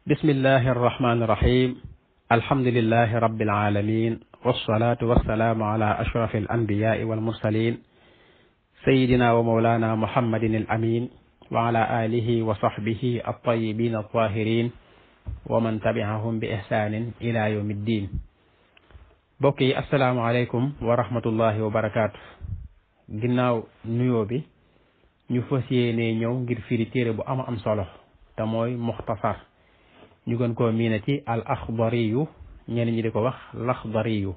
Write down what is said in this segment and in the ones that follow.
bismillahi arrahmani irrahim alhamdulilahi rabbil alamin wassalatu wassalaamu ala ashrafi alanbiyai walmursalin sayidina wa maulana muhammadin al amin wa ala alihi wa sahbihi altayibin altahirin wa man tabiahum bi ihsanin ila yawmi ddin mbokk yi asalaamualeykum wa rahmatullahi wa barakaatu ginnaaw nuyoo bi ñu fas yéene ñëw ngir firi téere bu ama am solo te mooy muxtasar ñu gën koo miine ci al axdariyu ñenn ñi di ko wax laxdariyu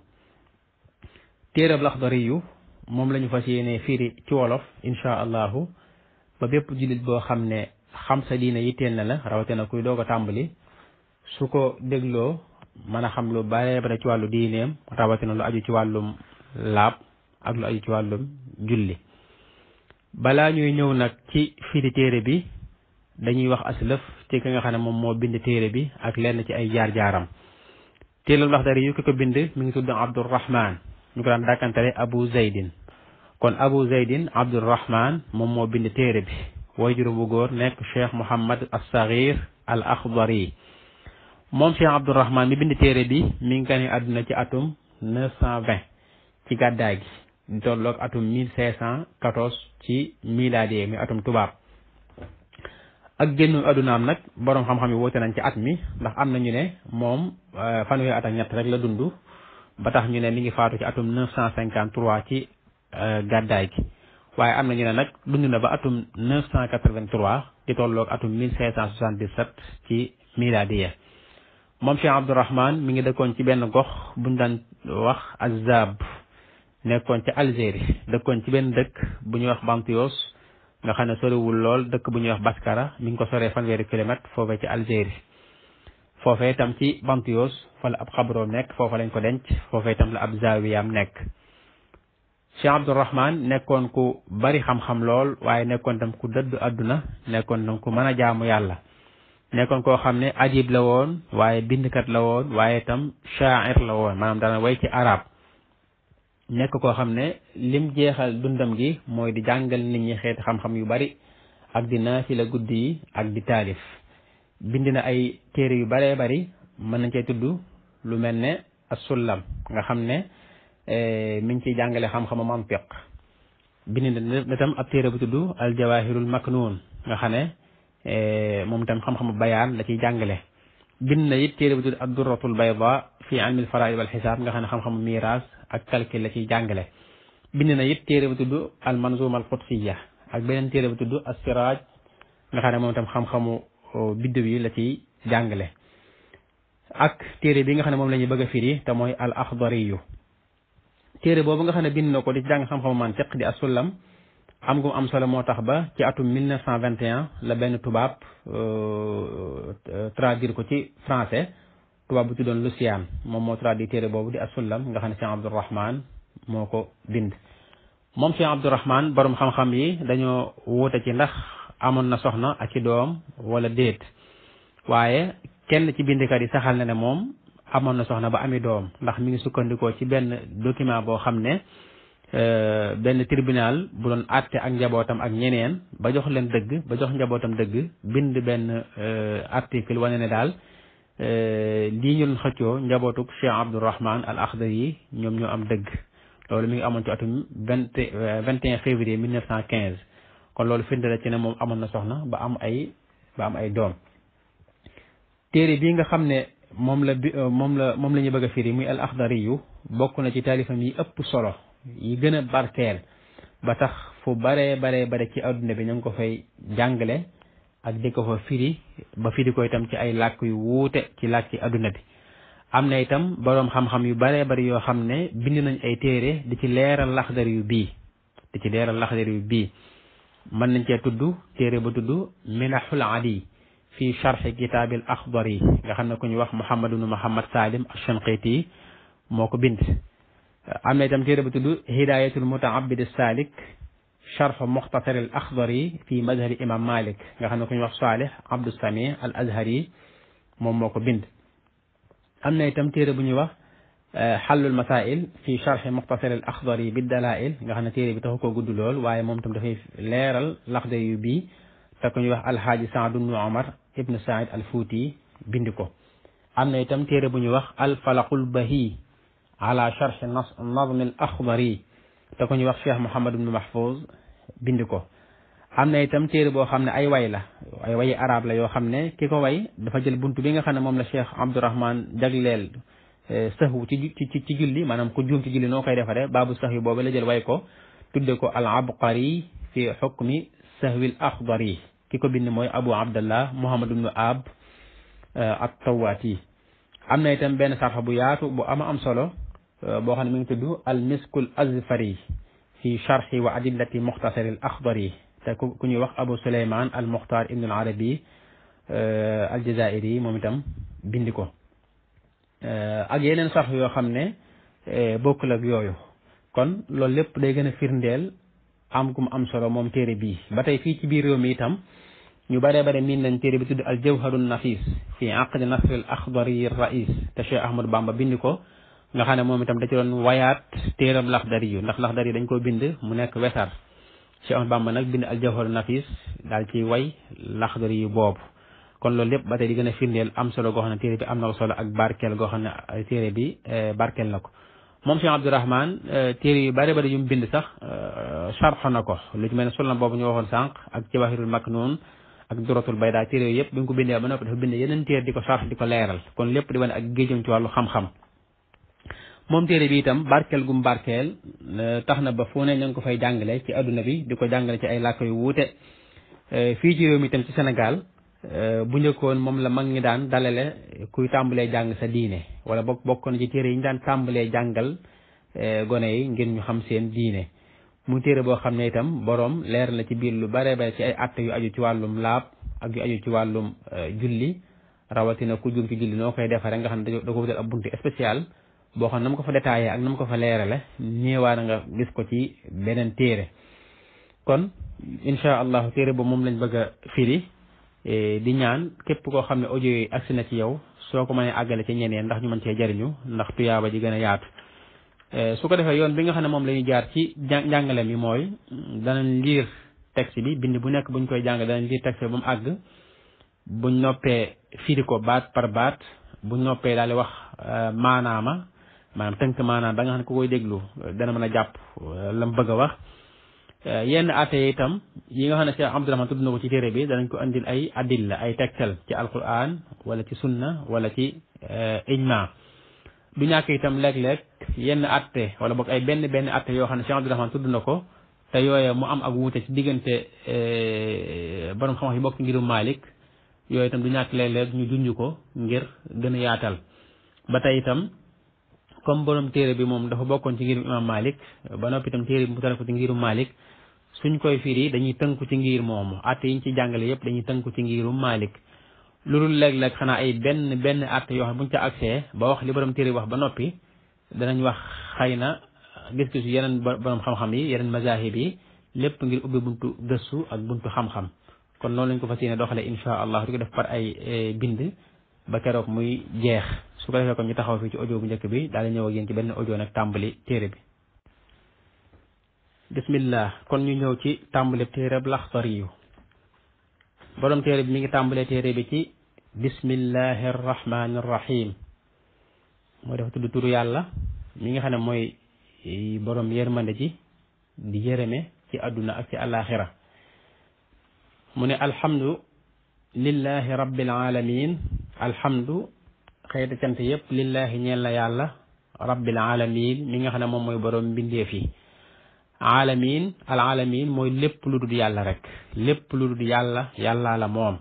téereb laxdariyu moom la ñu fas yéene firi ci wolof insha allahu ba bépp jullit boo xam ne xam sa diine yitteel na la rawatina kuy doog a tàmbali su ko dégloo mën a xam lu bare bare ci wàllu diineem rawatina lu aju ci wàllum laab ak lu aju ci wàllum julli balaa ñuy ñëw nag ci firi téere bi dañuy wax aslëf ci ki nga xam ne moom moo bind téere bi ak lenn ci ay jaar-jaaram téere Laxdari yu ki ko bind mi ngi tudd Abdurrahman ñu ko daan dàkkantale Abu Zaydin kon Abu Zaydin Abdurrahman moom moo bind téere bi way juróom bu góor nekk Cheikh Mouhamad as-Saghir al Akhdari moom Cheikh Abdurrahman mi bind téere bi mi ngi gane àdduna ci atum 920 ci gàddaay gi di tolloog atum 1514 ci milaadi mi atum tubaab ak génnu addunaam nag boroom xam-xam yi woote nañ ci at mi ndax am na ñu ne moom fanweeri at ak ñett rek la dund ba tax ñu ne mi ngi faatu ci atum 953 ci gàddaay gi waaye am na ñu ne nag dund na ba atum 983 di tolloog atum 1577 ci milaadiya moom Cheikh Abdourahman mi ngi dëkkoon ci benn gox buñ daan wax Azab nekkoon ci Algérie dëkkoon ci benn dëkk bu ñuy wax Bantios nga xam ne soriwul lool dëkk bu ñuy wax Baskara mi ngi ko soree fanweeri kilomètre foofee ci Algérie foofee itam ci Bantios fa la ab xabroom nekk foofa lañ ko denc foofee itam la ab zawiyaam nekk Cheikh Abdourahman nekkoon ku bari xam-xam lool waaye nekkoon tam ku dëdd àdduna nekkoon tam ku mën a jaamu yàlla nekkoon koo xam ne ajib la woon waaye bindkat la woon waaye itam shaair la woon maanaam dana way ci arab nekk koo xam ne lim jeexal dundam gi mooy di jàngal nit ñi xeeti xam-xam yu bari ak di naafila guddi yi ak di taalif bind na ay téere yu baree bari mën nañ cee tudd lu mel ne as-sullam nga xam ne mi ngi ciy jàngale xam-xamu mantiq bind na tam ab téere bu tudd al jawahirul maknuun nga xam ne moom itam xam-xamu bayaan la ciy jàngale bind na it téere bu tudd ad-durratul bayda fi ilmil faraid wal xisaab nga xam ne xam-xamu miiraas ak calcul la ciy jàngale bind na it téere bu tudd al manzuma al qudsiya ak beneen téere bu tudd as-siraaj nga xam ne moom itam xam-xamu biddew yi la ciy jàngale ak téere bi nga xam ne moom la ñuy bëgg a firi te mooy al axdariyu téere boobu nga xam ne bind na ko di jàng xam-xamu mantiq di as-sullam am gu am solo moo tax ba ci atum 1921 la benn tubaab traduire ko ci français tubaab bu tuddoon Lucien moom moo traduire téere boobu di as-sullam nga xam ne Cheikh Abdourahman moo ko bind. moom Cheikh Abdourahman borom xam-xam yi dañoo wuute ci ndax amoon na soxna ak ci doom wala déet waaye kenn ci bindkat yi saxal na ne moom amoon na soxna ba ami doom ndax mi ngi sukkandikoo ci benn document boo xam ne. benn tribunal bu doon àtte ak njabootam ak ñeneen ba jox leen dëgg ba jox njabootam dëgg bind benn article wane ne daal lii ñu doon xëccoo njabootuk Cheikh Abdourahman al Akhdari yi ñoom ñoo am dëgg loolu mi ngi amoon ci atum vingt vingt et un février mille neuf cent quinze kon loolu firnde la ci ne moom amoon na soxna ba am ay ba am ay doom téere bii nga xam ne moom la bi moom la moom la ñu bëgg a firi muy al Akhdari yu bokk na ci taalifam yi ëpp solo yi gën a barkeel ba tax fu baree baree bare ci adduna bi ñu ngi ko fay jàngale ak di ko fa firi ba firi ko itam ci ay làkk yu wuute ci làkk ci adduna bi am na itam boroom xam-xam yu baree bari yoo xam ne bind nañ ay téere di ci leeral laxdar yu bii di ci leeral laxdar yu bii mën nañ cee tudd téere ba tudd minahul adi fi charxi kitaabil axdari nga xam ne ku ñu wax Muhammad ibnu Muhammad Salim Ash-Shanqiti moo ko bind am na itam téere bu tudd hidayatul mutaabid salik charx muxtasar al axdari fi madhabi imam malik nga xam ne ku ñuy wax salih abdou sami al azhari moom moo ko bind am na itam téere bu ñuy wax xallul masail fi charx muxtasar al axdari bi dalail nga xam ne téere bi taxu koo gudd lool waaye moom itam dafay leeral laxdari yu bii te ku ñuy wax alhaaji saad ibnu omar ibnu said al fuuti bindi ko am na itam téere bu ñuy wax alfalaqul bahi ala charxi nazm al axdari te ko ñuy wax cheikh Mouhamad ibn Mahfouz bindi ko am na itam téere boo xam ne ay way la ay wayi arab la yoo xam ne ki ko way dafa jël buntu bi nga xam ne moom la cheikh Abdourahman jagleel sahwu ci ci ci julli maanaam ku juum ci julli noo koy defaree baabu sahwi boobu la jël way ko tudde ko al abqari fi xukmi sahwi al axdari ki ko bind mooy abu abdallah muhammad ibnu ab at tawaati am na itam benn sarxa bu yaatu bu ama am solo boo xam ne mi ngi tudd al miskul azfari fi charxi wa adillati muxtasari al axdari te ku ñuy wax abu suleyman al muxtar ibnu al arabi al jazairi moom itam bindi ko ak yeneen sarx yoo xam ne bokkul ak yooyu kon loolu lépp day gën a firndeel am gum am solo moom téere bii ba tey fii ci biir réew mi itam ñu bare bare miin nañ téere bi tudd al jawharun nafis fi aqdi nasr al axdari rais te Cheikh Ahmadou Bamba bind ko nga xam ne moom itam da ci doon wayaat téeram laxdari yu ndax laxdari dañ ko bind mu nekk wesar Cheikh Ahmadou Bamba nag bind al jawharun nafis daal ci way laxdari yu boobu kon loolu lépp ba tey di gën a firndeel am solo goo xam ne téere bi am na ko solo ak barkeel goo xam ne téere bi barkeel na ko moom Cheikh Abdourahman téere yu bari bari yu mu bind sax sarx na ko lu ci mel ne sulam boobu ñu waxoon sànq ak jawahirul maknun ak duratul bayda téere yooyu yëpp bi nga ko bindee ba noppi dafa bind yeneen téere di ko sarx di ko leeral kon lépp di wane ak géejam ci wàllu xam-xam moom téere bi itam barkeel gum barkeel tax na ba fu ne ñu ngi ko fay jàngale ci adduna bi di ko jàngale ci ay làkk yu wuute fii ci réew mi itam ci Sénégal bu njëkkoon moom la mag ñi daan dalale kuy tàmbalee jàng sa diine wala bokk bokkoon ci téere yi ñu daan tàmbalee jàngal gone yi ngir ñu xam seen diine mu téere boo xam ne itam boroom leer na ci biir lu bare bare ci ay atte yu aju ci wàllum laab ak yu aju ci wàllum julli rawatina ku jum ci julli noo koy defaree nga xam ne da ko wutal ab buntu spécial boo xam ne na mu ko fa détaillé ak na mu ko fa leerale néewaa na nga gis ko ci beneen téere kon incha allahu téere boobu moom lañ bëgg a firi di ñaan képp koo xam ne audio yi agsi na ci yow soo ko mënee àggale ci ñeneen ndax ñu mën cee jariñu ndax tuyaaba ji gën a yaatu su ko defee yoon bi nga xam ne moom la ñuy jaar ci jàngale mi mooy danañ liir texte bi bind bu nekk buñ koy jàng danañ liir texte bi ba mu àgg buñ noppee firi ko baat par baat buñ noppee daal di wax maanaama maanaam tënk maanaam ba nga xam ne ku koy déglu dana mën a jàpp la mu bëgg a wax yenn atte yi itam yi nga xam ne Cheikh Abdourahman tudd na ko ci téere bi danañ ko andil ay adilla ay tegtal ci alquran wala ci sunna wala ci ijma du ñàkk itam léeg-léeg yenn atte wala boog ay benn benn atte yoo xam ne Cheikh Abdourahman tudd na ko te yooye mu am ak wuute ci diggante borom xam-xam yi bokk ngirum Malik yooyu itam du ñàkk léeg-léeg ñu junj ko ngir gën a yaatal ba tey itam comme borom téere bi moom dafa bokkoon ci ngirum imam Malik ba noppi itam téere bi mu tane ko ci ngirum Malik suñ koy firi dañuy tënku ci ngir moomu atte yi ñu ci jàngale yëpp dañuy tënku ci ngirum Malik loolu léeg-léeg xanaa ay benn benn atte yoo xam buñ ca accès ba wax li borom téere wax ba noppi danañ wax xëy na gis-gisu yeneen borom xam-xam yi yeneen mazahib yi lépp ngir ubbi buntu gëstu ak buntu xam-xam kon noonu lañ ko fas yéene doxale insha allah di ko def par ay bind ba keroog muy jeex su ko defee kon ñu taxaw fii ci audio bu njëkk bi daal di ñëw ak yéen ci benn audio nag tàmbali téere bi bismillah kon ñu ñëw ci tàmbali téere bi Laxdari yu borom téere bi mi ngi tàmbalee téere bi ci bismillahi arrahmani arrahim mooy dafa tudd turu yàlla mi nga xam ne mooy borom yërmande ji di yërëme ci àdduna ak ci alaxira mu ne alhamdu lillahi rabbil alamin alhamdu xëyta cant yépp lillahi ñeel na yàlla rabbil alamin mi nga xam ne moom mooy borom mbindeef yi alamin al alamin mooy lépp lu dul yàlla rek lépp lu dul yàlla yàlla la moom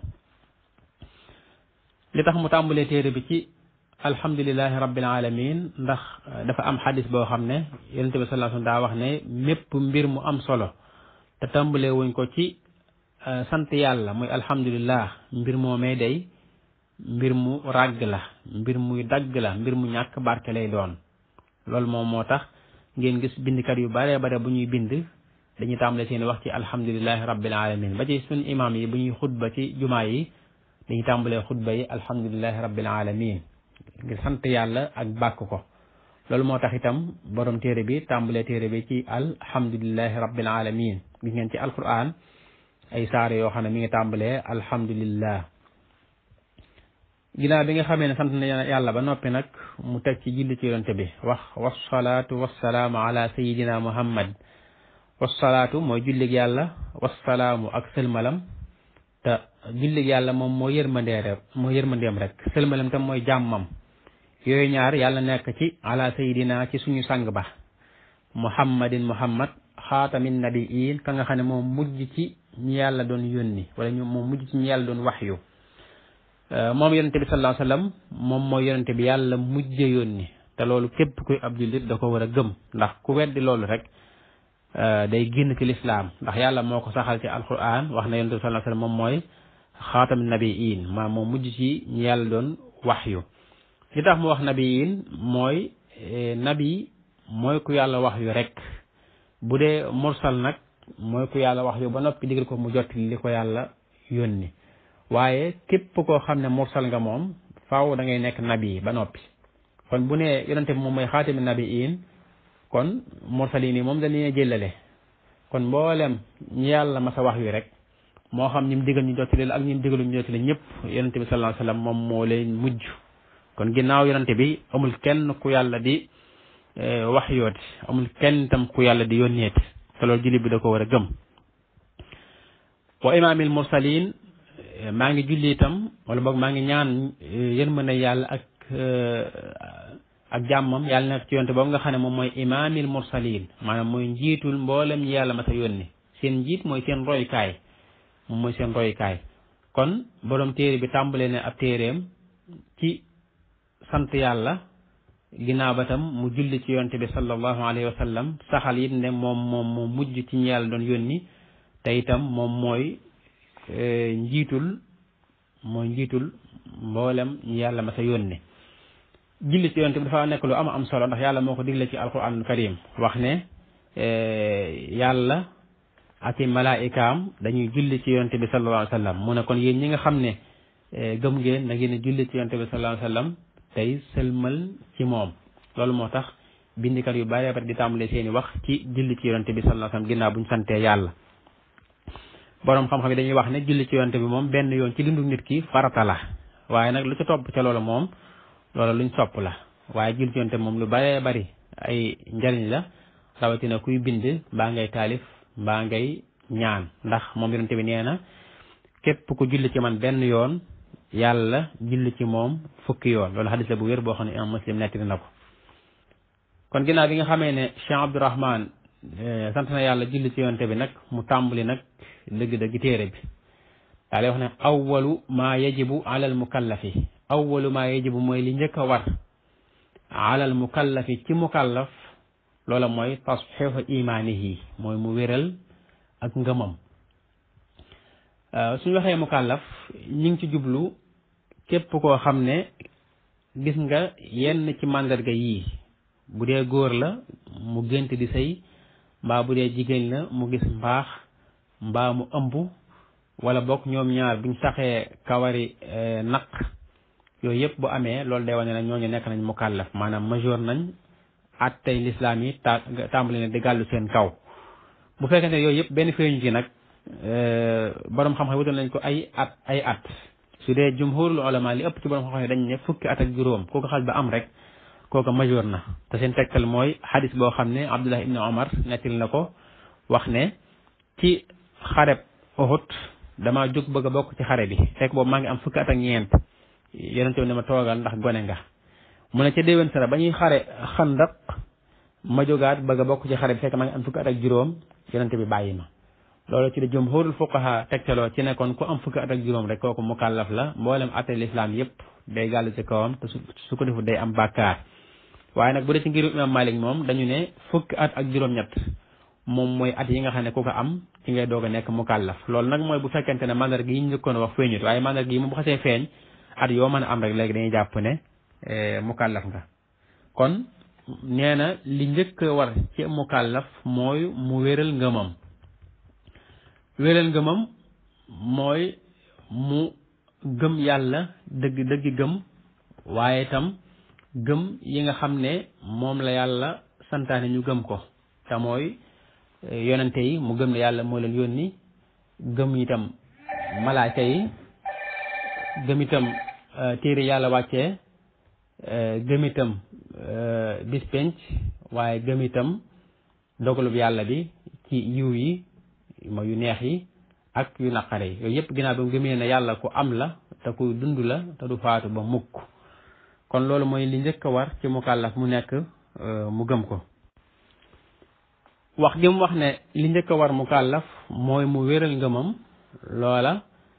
li tax mu tàmbalee téere bi ci alhamdulilahi rabbil alamin ndax dafa am xadis boo xam ne yonente bi sallallahu alayhi wasallam daa wax ne mépp mbir mu am solo te tàmbalee wuñ ko ci sant yàlla muy alhamdulillah mbir moomee day mbir mu ràgg la mbir muy dagg la mbir mu ñàkk barke lay doon loolu moom moo tax ngeen gis bindkat yu bare bare bu ñuy bind dañuy tàmbale seen wax ci alhamdulilahi rabbil alamin ba ci suñ imam yi bu ñuy xutba ci jumaa yi dañuy tàmbalee xutba yi alhamdulilahi rabbil alamin ngir sant yàlla ak bàkk ko loolu moo tax itam borom téere bi tàmbalee téere bi ci alhamdulilahi rabbil alamin gis ngeen ci alquran ay saare yoo xam ne mi ngi tàmbalee alhamdulillah ginnaaw bi nga xamee ne sant na yàlla ba noppi nag mu teg ci julli ci yonente bi wax wasalaatu wasalaamu ala sayidina muhammad wasalaatu mooy jullig yàlla wasalaamu ak sëlmalam te jullig yàlla moom moo yërmandeere moo yërmandeem rek sëlmalam tam mooy jàmmam yooyu ñaar yàlla nekk ci ala sayidina ci suñu sang ba muhammadin muhammad xaatamin nabiin ka nga xam ne moom mujj ci ñi yàlla doon yónni wala ñu moom mujj ci ñi yàlla doon waxyu moom yonente bi sallallahu alayhi wasallam moom mooy yonente bi yàlla mujje yónni te loolu képp kuy ab jullit da ko war a gëm ndax ku weddi loolu rek day génn ci lislaam ndax yàlla moo ko saxal ci alquran wax na yonente bi sallallahu alayhi wasallam moom mooy xaatamin nabiin maa moom mujj ci ñi yàlla doon waxyu li tax mu wax nabiin mooy nabi mooy ku yàlla wax yu rek bu dee mursal nag mooy ku yàlla wax yu ba noppi digal ko mu jot li ko yàlla yónni waaye képp koo xam ne mursal nga moom faaw da ngay nekk nabi ba noppi kon bu ne yonente bi moom mooy xaatami nabiin kon mursaliin yi moom dañuy jëlale kon mboolem ñi yàlla masa wax yu rek moo xam ñi mu digal ñu jottali ak ñi mu digalu ñu jottali ñëpp yonente bi sallallahu alayhi wasallam moom moo leen mujj kon ginnaaw yonente bi amul kenn ku yàlla di wax yooti amul kenn tam ku yàlla di yónneeti te loolu jullit bi da ko war a gëm wa imaamil mursalin maa ngi julli itam wala boog maa ngi ñaan yërmande yàlla ak ak jàmmam yàlla nekk ci yonte boobu nga xam ne moom mooy imaamil mursalin maanaam mooy njiitul mboolem ñi yàlla ma sa yónni seen njiit mooy seen roykaay moom mooy seen roykaay kon borom téere bi tàmbale ne ab téereem ci sant yàlla ginnaaw ba tam mu julli ci yonte bi sallallahu alayhi wa sallam saxal it ne moom moom moo mujj ci ñi yàlla doon yónni te itam moom mooy njiitul mooy njiitul mboolem ñi yàlla ma sa yónni julli ci yonte bi dafa nekk lu am am solo ndax yàlla moo ko digle ci alquranul karim wax ne yàlla ak i malaikaam dañuy julli ci yonte bi sallallahu alayhi wa sallam mu ne kon yéen ñi nga xam ne gëm ngeen da ngeen julli ci yonte bi sallallahu alayhi wa sallam tey sëlmal ci moom loolu moo tax bindikat yu bari bari di tàmbale seeni wax ci julli ci yonte bi sallallahu alayhi wasallam ginnaaw bu ñu santee yàlla boroom xam-xam yi dañuy wax ne julli ci yonte bi moom benn yoon ci dundu nit ki farata la waaye nag lu ci topp ca loolu moom loolu luñ sopp la waaye julli ci yonte bi moom lu baree bari ay njariñ la rawatina kuy bind mbaa ngay taalif mbaa ngay ñaan ndax moom yonte bi nee na képp ku julli ci man benn yoon yàlla julli ci moom fukki yoon loolu xadis la bu wér boo xam ne imam muslim nettali na ko kon ginnaaw bi nga xamee ne Cheikh Abdourahman sant na yàlla julli ci yonte bi nag mu tàmbali nag dëgg-dëgg téere bi daa lay wax ne awwalu maa yajibu alal mukallafi awwalu maa yajibu mooy li njëkk a war alal mukallafi ci mukallaf loola mooy tasxiixu imaanihi mooy mu wéral ak ngëmam suñu waxee mukallaf ñi ngi ci jublu képp koo xam ne gis nga yenn ci màndarga yii bu dee góor la mu gént di sëy mbaa bu dee jigéen la mu gis mbaax mbaa mu ëmb wala bokk ñoom ñaar buñ saxee kawari naq yooyu yëpp bu amee loolu day wane ne ñooñu nekk nañ mukallaf maanaam majeur nañ at tey lislaam yi ta tàmbali ne di gàllu seen kaw bu fekkee ne yooyu yëpp benn feeñu ci nag borom xam-xam wutal nañ ko ay at ay at su dee jumhurul ulama li ëpp ci borom xam-xam dañ ne fukki at ak juróom kooku xal ba am rek kooku majeur na te seen tegtal mooy xadis boo xam ne Abdullah ibn Omar nettil na ko wax ne ci xareb Uhud dama jóg bëgg a bokk ci xare bi fekk boobu maa ngi am fukki at ak ñeent yonente bi ne ma toogal ndax gone nga mu ne ca déwén sara ba ñuy xare xandaq ma jógaat bëgg a bokk ci xare bi fekk maa ngi am fukki at ak juróom yonente bi bàyyi ma loolu ci la jumhurul fuqaha tegtaloo ci ne kon ku am fukki at ak juróom rek kooku mukallaf la mboolem atte lislaam yépp day gàll ci kawam te su ko defu day am bàkkaar waaye nag bu dee ci ngiru imam Malik moom dañu ne fukki at ak juróom-ñett moom mooy at yi nga xam ne ku ko am ci ngay doog a nekk mukallaf loolu nag mooy bu fekkente ne mandarga yi ñu njëkkoon wax feeñut waaye mandarga yi moom bu xasee feeñ at yoo mën a am rek léegi dañuy jàpp ne mukallaf nga kon nee na li njëkk war ci mukallaf mooy mu wéral ngëmam wéral ngëmam mooy mu gëm yàlla dëgg dëgg gëm waaye itam gëm yi nga xam ne moom la yàlla santaane ñu gëm ko te mooy yonente yi mu gëm ne yàlla moo leen yónni gëm itam malaaka yi gëm itam téere yàlla wàccee gëm itam bis penc waaye gëm itam dogalub yàlla bi ci yiw yi mooy yu neex yi ak yu naqare yi yooyu yëpp ginnaaw bi mu gëmee ne yàlla ku am la te ku dund la te du faatu ba mukk kon loolu mooy li njëkk a war ci mukallaf mu nekk mu gëm ko wax gi mu wax ne li njëkk a war mukallaf mooy mu wéral ngëmam loola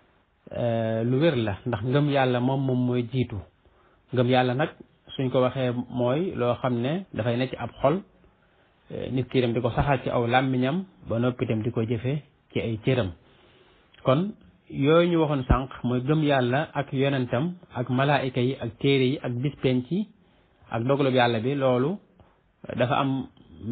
lu wér la ndax ngëm yàlla moom moom mooy jiitu ngëm yàlla nag suñ ko waxee mooy loo xam ne dafay nekk ci ab xol nit ki dem di ko saxal ci aw làmmiñam ba noppi itam di ko jëfe ci ay cëram kon yooyu ñu waxoon sànq mooy gëm yàlla ak yonentam ak malaayika yi ak téere yi ak bis penc yi ak dogalub yàlla bi loolu dafa am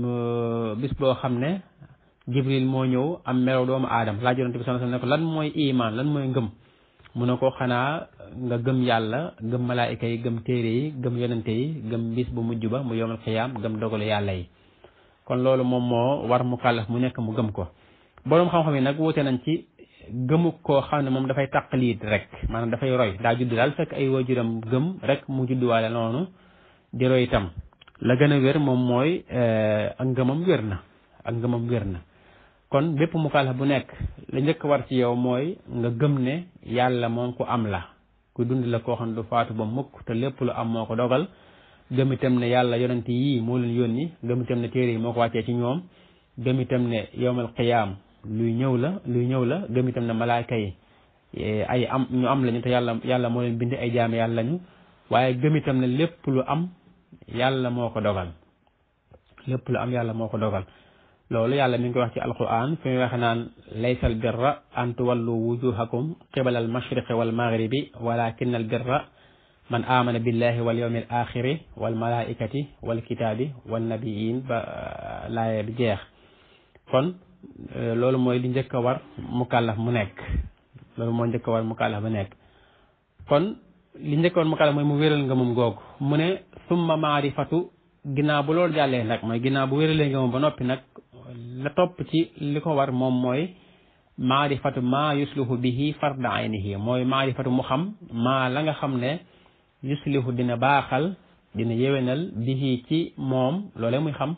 bis boo xam ne jibril moo ñëw am melow doomu aadam laaj yonente bi sallallahu alayhi wasallam ne ko lan mooy iman lan mooy ngëm mu ne ko xanaa nga gëm yàlla gëm malaayika yi gëm téere yi gëm yonente yi gëm bis bu mujj ba mu yomal xiyaam gëm dogalu yàlla yi kon loolu moom moo war mu kàllaf mu nekk mu gëm ko boroom xam-xam yi nag wuute nañ ci gëmu koo xam ne moom dafay taqliid rek maanaam dafay roy daa judd daal fekk ay waajuram gëm rek mu judduwaale noonu di roy itam la gën a wér moom mooy ak ngëmam wér na ak ngëmam wér na kon bépp mu kàllaf bu nekk la njëkk war ci yow mooy nga gëm ne yàlla moom ku am la ku dund la koo xam ne du faatu ba mukk te lépp lu am moo ko dogal gëm itam ne yàlla yonent yii moo leen yónni gëm itam ne téere yi moo ko wàccee ci ñoom gëm itam ne yowmal qiyaam luy ñëw la luy ñëw la gëm itam ne malaayka yi ay am ñu am lañu te yàlla yàlla moo leen bind ay jaam yàlla lañu waaye gëm itam ne lépp lu am yàlla moo ko dogal lépp lu am yàlla moo ko dogal loolu yàlla mi ngi koy wax ci alquran fi muy wax naan laysa al birra an tuwallu wujuhakum qibala al mashriqi wal maghribi walakin al birra man amana billahi wal yawmi al axiri wal malaikati wal kitaabi wan nabiyin ba laaya bi jeex kon loolu mooy li njëkk a war mukallaf mu nekk loolu moo njëkk a war mukallaf mu nekk kon li njëkk a war mukallaf mooy mu wéral nga moom googu mu ne summa maarifatu ginnaaw bu loolu jàllee nag mooy ginnaaw bu wéralee nga moom ba noppi nag la topp ci li ko war moom mooy maarifatu maa yuslihu bihi farda aynihi mooy maarifatu mu xam maa la nga xam ne yuslihu dina baaxal dina yewenal bihi ci moom loolee muy xam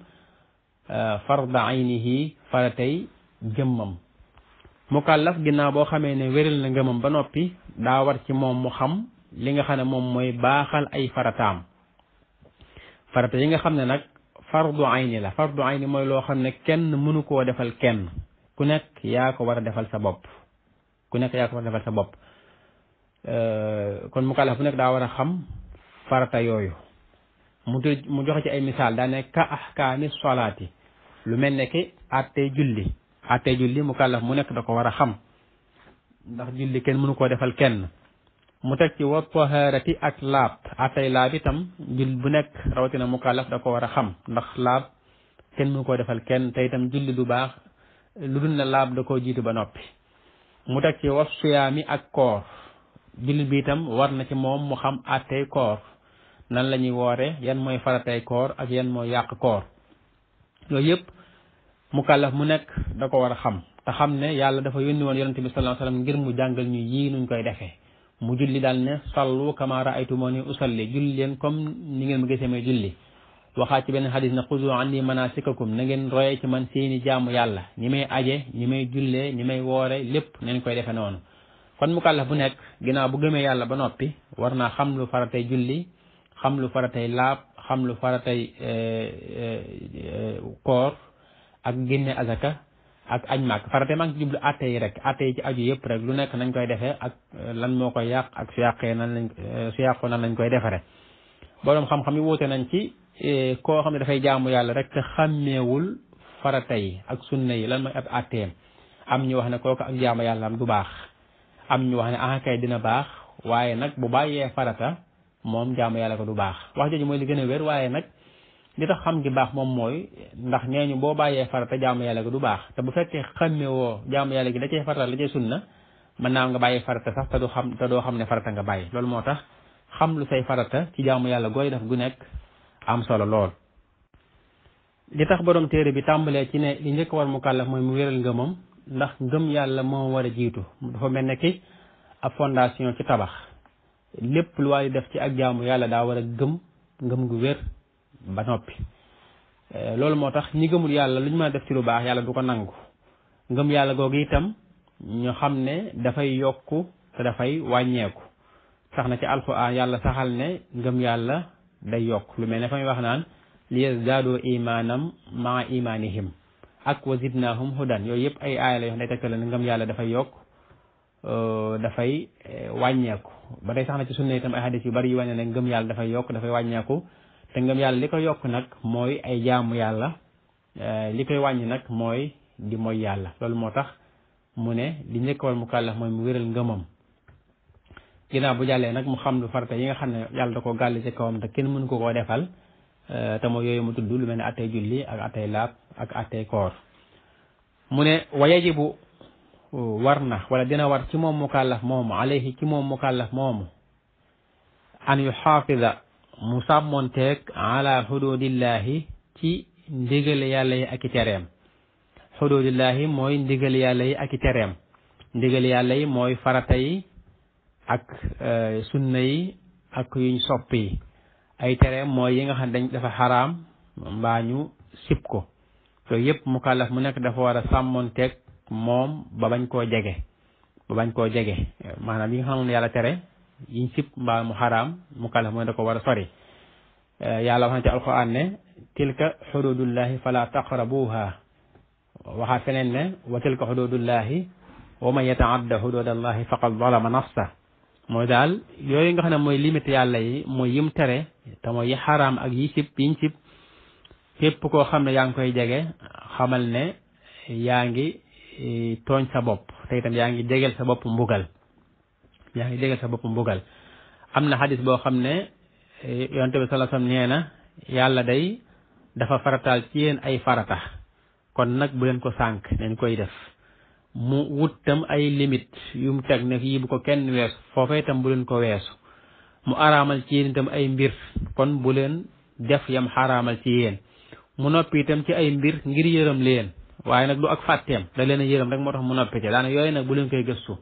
farda aynihi faratay jëmmam mukallaf ginnaaw boo xamee ne wéral na ngëmam ba noppi daa war ci moom mu xam li nga xam ne moom mooy baaxal ay farataam farata yi nga xam ne nag fardu ayni la fardu ayni mooy loo xam ne kenn mënu koo defal kenn ku nekk yaa ko war a defal sa bopp ku nekk yaa ko war a defal sa bopp kon mukallaf bu nekk daa war a xam farata yooyu mu tëj mu joxe ci ay misaal daa ne ka ahkaami solaati lu mel ne ki attey julli attey julli mukallaf mu nekk da ko war a xam ndax julli kenn mënu koo defal kenn mu teg ci wa taharati ak laab attey laab itam jull bu nekk rawatina mukallaf da ko war a xam ndax laab kenn mënu koo defal kenn te itam julli du baax lu dul ne laab da koo jiitu ba noppi mu teg ci wa siyaami ak koor jullit bi itam war na ci moom mu xam attey koor nan la ñuy woore yan mooy faratay koor ak yan mooy yàq koor yooyu yëpp mukallaf mu nekk da ko war a xam te xam ne yàlla dafa yónni woon yonente bi sallallahu alayhi wasallam ngir mu jàngal ñu yii nuñ koy defee mu julli daal ne sallu kama ra'aytumuni usalli julli leen comme ni ngeen ma gisee may julli waxaat ci benn xadis ne xuzu anni manasikakum na ngeen roye ci man seeni jaamu yàlla ñi may aje ñi may jullee ñi may woore lépp nañ koy defe noonu kon mukallaf bu nekk ginnaaw bu gëmee yàlla ba noppi war naa xam lu faratay julli xam lu faratay laab xam lu faratay koor ak génne azaka ak añ màkk faratay maa ngi ci jublu atte yi rek atte yi ci aju yëpp rek lu nekk nañ koy defee ak lan moo koy yàq ak su yàqee nan lañ su yàqoo nan lañ koy defare boroom xam-xam yi wuute nañ ci koo xam ne dafay jaamu yàlla rek te xàmmeewul farata yi ak sunna yi lan mooy ab atteem am ñu wax ne kooku ak jaamu yàlla am du baax am ñu wax ne ah kay dina baax waaye nag bu bàyyee farata moom jaamu yàlla ko du baax wax jooju mooy li gën a wér waaye nag li tax xam gi baax moom mooy ndax nee ñu boo bàyyee farata jaamu yàlla ko du baax te bu fekkee xàmme woo jaamu yàlla gi da cee farata la cee sunna mën naa nga bàyyi farata sax te du xam te doo xam ne farata nga bàyyi loolu moo tax xam lu say farata ci jaamu yàlla gooy def gu nekk am solo lool. li tax borom téere bi tàmbalee ci ne li njëkk war mu kàllaf mooy mu wéral ngëmam ndax ngëm yàlla moo war a jiitu dafa mel ne ki ab fondation ci tabax lépp lu waay def ci ak jaamu yàlla daa war a gëm ngëm gu wér ba noppi loolu moo tax ñi gëmul yàlla lu ñu mën a def ci lu baax yàlla du ko nangu ngëm yàlla googu itam ñu xam ne dafay yokku te dafay wàññeeku sax na ci alxuraan yàlla saxal ne ngëm yàlla day yokk lu mel ne fa muy wax naan li yazdaadu imaanam maa imaanihim ak wa zidnaahum hudan yooyu yëpp ay aaya la yoo xam ne day tegtale ne ngëm yàlla dafay yokk dafay wàññeeku ba tey sax na ci sunna itam ay hadis yu bari yu wane ne ngëm yàlla dafay yokk dafay wàññeeku te ngëm yàlla li ko yokk nag mooy ay jaamu yàlla li koy wàññi nag mooy di mooy yàlla loolu moo tax mu ne li njëkk war mu kàllax mooy mu wéral ngëmam ginnaaw bu jàllee nag mu xam lu farata yi nga xam ne yàlla da ko gàll ci kawam te kenn mënu ko koo defal te mooy yooyu mu tudd lu mel ne attey julli ak attey laab ak attey koor mu ne wa yajibu war na wala dina war ci moom mukallaf moomu alayhi ci moom mukallaf moomu an yu xaafida mu sàmmonteeg ala xududillahi ci ndigal yàlla yi ak i tereem xududillahi mooy ndigal yàlla yi ak i tereem ndigal yàlla yi mooy farata yi ak sunna yi ak yuñ sopp yi ay tereem mooy yi nga xam ne dañ dafa xaraam mbaa ñu sib ko yooyu yëpp mukallaf mu nekk dafa war a sàmmonteeg moom ba bañ koo jege ba bañ koo jege maanaam yi nga xam ne yàlla tere yiñ sib mbaa mu xaraam mukallaf mooy da ko war a sori yàlla wax na ci alquran ne tilka xududullahi fala taqrabuha waxaat feneen ne wa tilka xududullahi wa man yataadda xududallahi faqad zalama nafsa mooy daal yooyu nga xam ne mooy limite yàlla yi mooy yim tere te mooy yi xaraam ak yi sib yiñ sib képp koo xam ne yaa ngi koy jege xamal ne yaa ngi tooñ sa bopp te itam yaa ngi jegel sa bopp mbugal yaa ngi jegel sa bopp mbugal am na xadis boo xam ne yonte bi sallallahu alayhi wasallam nee na yàlla day dafa farataal ci yéen ay farata kon nag bu leen ko sànk nañ koy def mu wut tam ay limite yu mu teg ne yii bu ko kenn weesu foofee itam bu leen ko weesu mu araamal ci yéen itam ay mbir kon bu leen def yam xaraamal ci yéen mu noppi itam ci ay mbir ngir yërëm leen waaye nag du ak fàtteem da leen a yërëm rek moo tax mu noppi ci daana yooyu nag bu leen koy gëstu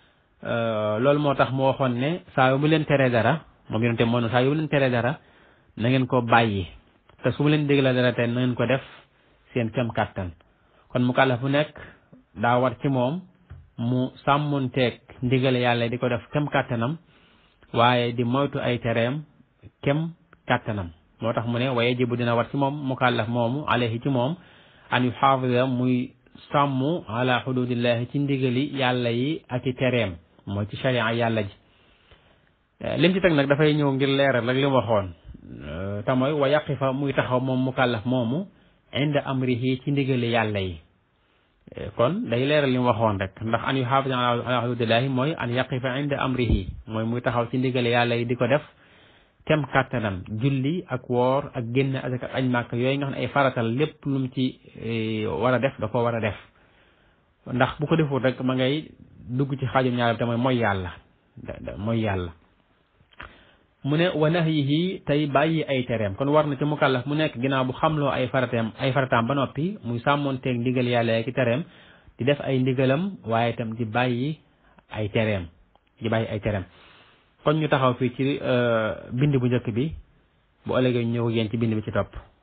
loolu moo tax mu waxoon ne saa yu mu leen teree dara moom yonente moo ne saa yu mu leen teree dara na ngeen ko bàyyi te su mu leen dégla dara te na ngeen ko def seen kem kàttan kon mu kàllaf bu nekk daa war ci moom mu sàmmunteeg ndigale yàlla di ko def kem kàttanam waaye di moytu ay tereem kem kàttanam moo tax mu ne waaye jibu dina war ci moom mukallaf moomu alayhi ci moom an yu xaafida muy sàmm ala xududillahi ci ndigali yàlla yi ak i tereem mooy ci sharia yàlla ji lim ci teg nag dafay ñëw ngir leeral rek li mu waxoon te mooy wa yaqifa muy taxaw moom mukallaf moomu inda amrihi ci ndigali yàlla yi kon day leeral li mu waxoon rek ndax an yu xaafida ala xududillahi mooy an yaqifa inda amrihi mooy muy taxaw ci ndigali yàlla yi di ko def kem kàttanam julli ak woor ak génn ak añ màkk yooyu nga xam ne ay faratal lépp lu mu ci war a def da ko war a def ndax bu ko deful rek ma ngay dugg ci xaajum ñaar te mooy mooy yàlla mooy yàlla mu ne wa nahyihi tey bàyyi ay tereem kon war na ci mukallaf mu nekk ginnaaw bu xamloo ay farateem ay farataam ba noppi muy sàmmoonteeg ndigal yàlla ki tereem di def ay ndigalam waaye itam di bàyyi ay tereem di bàyyi ay tereem kon ñu taxaw fii ci bind bu njëkk bi bu ëllëgee ñu ñëw yéen ci bind bi ci topp